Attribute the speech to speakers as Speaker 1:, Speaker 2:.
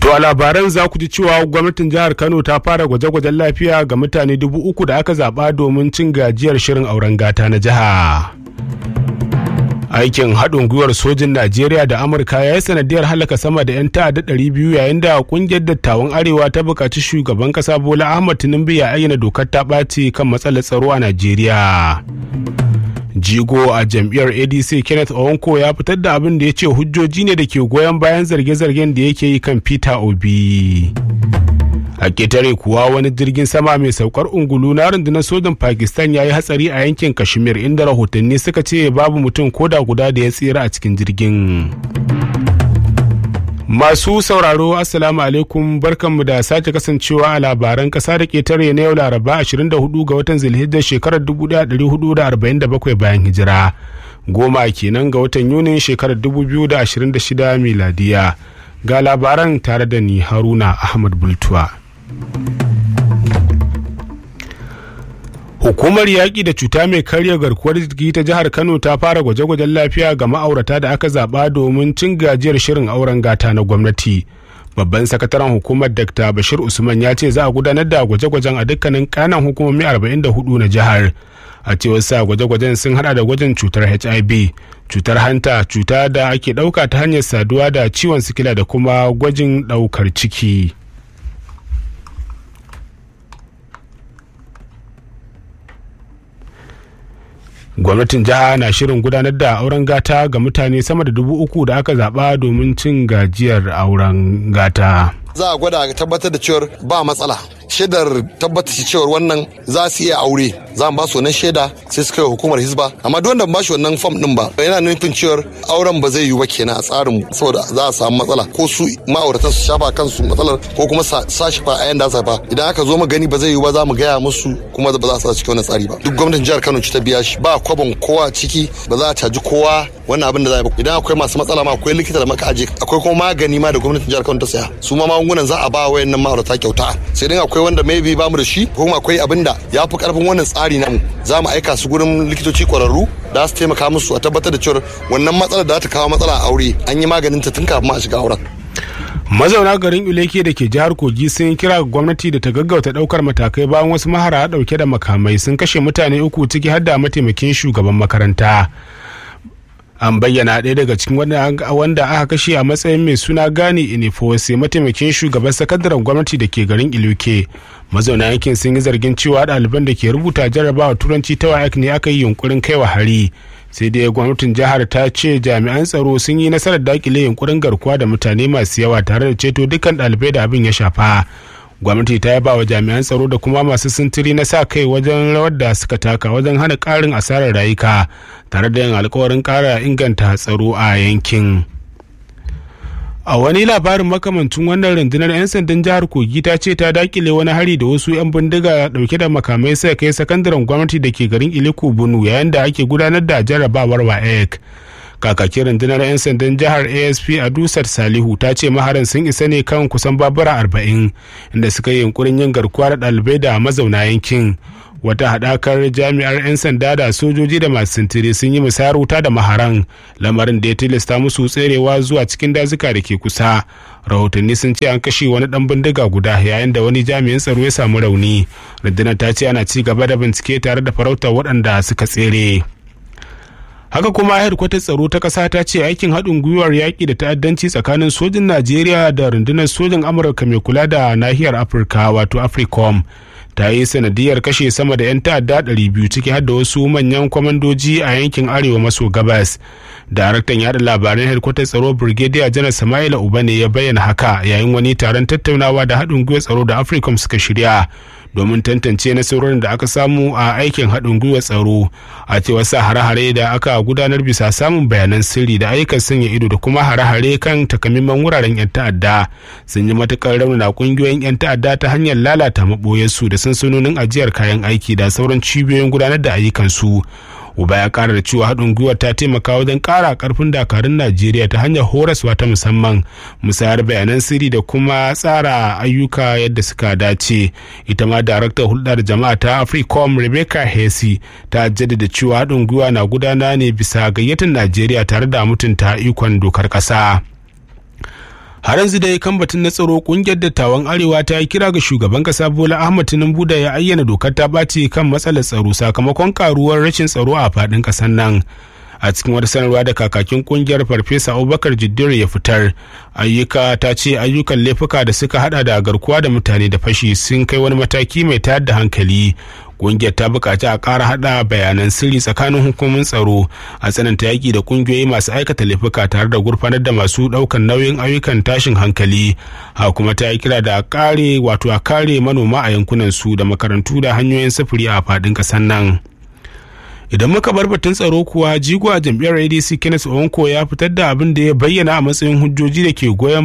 Speaker 1: To a labaran za ku ji cewa gwamnatin jihar Kano ta fara gwaje-gwajen lafiya ga mutane dubu uku da aka zaɓa domin cin gajiyar shirin auren gata na jiha. Aikin haɗin gwiwar sojin Najeriya da Amurka ya yi sanadiyar halaka sama da 'yan ta'adda ɗari biyu yayin da ƙungiyar dattawan Arewa ta buƙaci shugaban ƙasa Bola Ahmad Tinubu ya ayyana dokar ta ɓaci kan matsalar tsaro a Najeriya. jigo a jam'iyyar adc kenneth owanko ya fitar da abin da ya ce hujjoji ne da ke goyon bayan zarge-zargen da yake yi kan peter obi a ketare kuwa wani jirgin sama mai saukar ungulu na rundunar sojan pakistan ya yi hatsari a yankin kashmir inda rahotanni suka ce babu mutum koda guda da ya tsira a cikin jirgin Masu sauraro Assalamu alaikum barkanmu da sake kasancewa a labaran kasa da ƙetare na yau Laraba 24 ga watan Zulhijjar shekarar 1447 bayan hijira. Goma kenan ga watan Yunin shekarar 2026 miladiya. Ga labaran tare da ni Haruna Ahmad Bultuwa. Hukumar yaƙi da cuta mai karya garkuwar jiki ta jihar Kano ta fara gwaje-gwajen lafiya ga ma'aurata da aka zaɓa domin cin gajiyar shirin auren gata na gwamnati. Babban sakataren hukumar Dr. Bashir Usman ya ce za a gudanar da gwaje-gwajen a dukkanin kanan hukumomi 44 na jihar. A cewar sa gwaje-gwajen sun hada da gwajin cutar HIV, cutar hanta, cuta da ake ɗauka ta hanyar saduwa da ciwon sikila da kuma gwajin ɗaukar ciki. gwamnatin jiha na shirin gudanar da auren gata ga mutane sama da dubu uku da aka zaba domin cin gajiyar auren gata
Speaker 2: za a gwada tabbatar da cewar ba matsala shaidar tabbatar cewar wannan za su iya aure za mu ba su wannan shaida sai su kai hukumar hisba amma duk wanda ba shi wannan fam din ba yana nufin cewar auren ba zai yiwu ba kenan a tsarin saboda za a samu matsala ko su ma'auratan su shafa kansu matsalar ko kuma sa shi fa a yanda za fa idan aka zo mu gani ba zai yiwu ba za mu gaya musu kuma ba za su cikin wannan tsari ba duk gwamnatin jihar Kano ci ta biya shi ba kwabon kowa ciki ba za a caji kowa wannan abin da za a yi idan akwai masu matsala ma akwai likita da maka aje akwai kuma magani ma da gwamnatin jihar Kano ta saya su ma magungunan za a ba wayannan ma'aurata kyauta sai dai akwai wanda maybe ba mu da shi ko kuma akwai abin da ya fi karfin wannan tsari namu za mu aika su gurin likitoci kwararru da su taimaka musu a tabbatar da cewa wannan matsalar da ta kawo matsala a aure an yi maganin ta tun kafin a shiga auren
Speaker 1: mazauna garin uleke da ke jihar kogi sun kira gwamnati da ta gaggauta daukar matakai bayan wasu mahara dauke da makamai sun kashe mutane uku ciki har da mataimakin shugaban makaranta an bayyana ɗaya daga cikin wanda aka kashe a matsayin mai suna gani inifose mataimakin shugaban sakandaren gwamnati da ke garin iluke mazauna yankin sun yi zargin cewa ɗaliban da ke rubuta jarrabawa turanci ta wayak ne aka yi yunkurin kaiwa hari sai dai gwamnatin jihar ta ce jami'an tsaro sun yi nasarar dakile yunkurin garkuwa da mutane masu yawa tare da ceto dukkan ɗalibai da abin ya shafa gwamnati ta yaba wa jami'an tsaro da kuma masu sintiri na sa kai wajen rawar da suka taka wajen hana karin asarar rayuka tare da yin alkawarin kara inganta tsaro a yankin a wani labarin makamancin wannan rundunar 'yan sandan jihar kogi ta ce ta dakile wani hari da wasu 'yan bindiga dauke da makamai sai kai sakandaren gwamnati da ke garin iliko bunu yayin da ake gudanar da jarrabawar waec kakakin rundunar 'yan sandan jihar asp a dusar salihu ta ce maharan sun isa ne kan kusan babura arba'in inda suka yi yunkurin yin garkuwa da ɗalibai da mazauna yankin wata haɗakar jami'ar 'yan sanda da sojoji da masu sintiri sun yi musayar wuta da maharan lamarin da ya tilasta musu tserewa zuwa cikin dazuka da ke kusa rahotanni sun ce an kashe wani ɗan bindiga guda yayin da wani jami'in tsaro ya samu rauni rundunar ta ce ana ci gaba da bincike tare da farautar waɗanda suka tsere haka kuma hedkwatar tsaro ta ƙasa ta ce aikin haɗin gwiwar yaƙi da ta'addanci tsakanin sojin najeriya da rundunar sojin amurka mai kula da nahiyar afirka wato africom ta yi sanadiyar kashe sama da 'yan ta'adda 200 ciki har da wasu manyan kwamandoji a yankin arewa maso gabas daraktan yada labaran hedkwatar tsaro brigadier janar sama'ila uba ne ya bayyana haka yayin wani taron tattaunawa da haɗin gwiwar tsaro da africom suka shirya domin tantance nasarorin da aka samu a aikin haɗin gwiwar tsaro a cewar sa hare-hare da aka gudanar bisa samun bayanan sirri da ayyukan sanya ido da kuma hare-hare kan takamaiman wuraren 'yan ta'adda sun yi matukar raunana ƙungiyoyin 'yan ta'adda ta hanyar lalata maɓoyarsu da sansanonin ajiyar kayan aiki da sauran cibiyoyin gudanar da ayyukansu uba ya kara da cewa haɗin gwiwar ta taimaka wajen ƙara ƙarfin dakarun najeriya ta hanyar horaswa ta musamman musayar bayanan sirri da kuma tsara ayyuka yadda suka dace ita ma daraktar hulɗar jama'a ta africom rebecca hesi ta jaddada cewa haɗin gwiwa na gudana ne bisa gayyatar najeriya tare da mutunta ikon dokar ƙasa har yanzu dai kan batun na tsaro kungiyar dattawan arewa ta yi kira ga shugaban kasa bola ahmad tinubu da ya ayyana dokar ta ɓaci kan matsalar tsaro sakamakon karuwar rashin tsaro a faɗin ƙasar nan a cikin wata sanarwa da kakakin kungiyar farfesa abubakar jiddir ya fitar ayyuka ta ce ayyukan laifuka da suka hada da garkuwa da mutane da fashi sun kai wani mataki mai tayar da hankali kungiyar ta bukaci a ƙara hada bayanan sirri tsakanin hukumomin tsaro a tsananta yaƙi da kungiyoyi masu aikata laifuka tare da gurfanar da masu ɗaukan nauyin ayyukan tashin hankali ha kuma ta yi kira da a kare wato a kare manoma a yankunan su da makarantu da hanyoyin sufuri a faɗin ƙasar nan. idan muka bar batun tsaro kuwa jigo a jam'iyyar adc kenneth onko ya fitar da abin da ya bayyana a matsayin hujjoji da ke goyon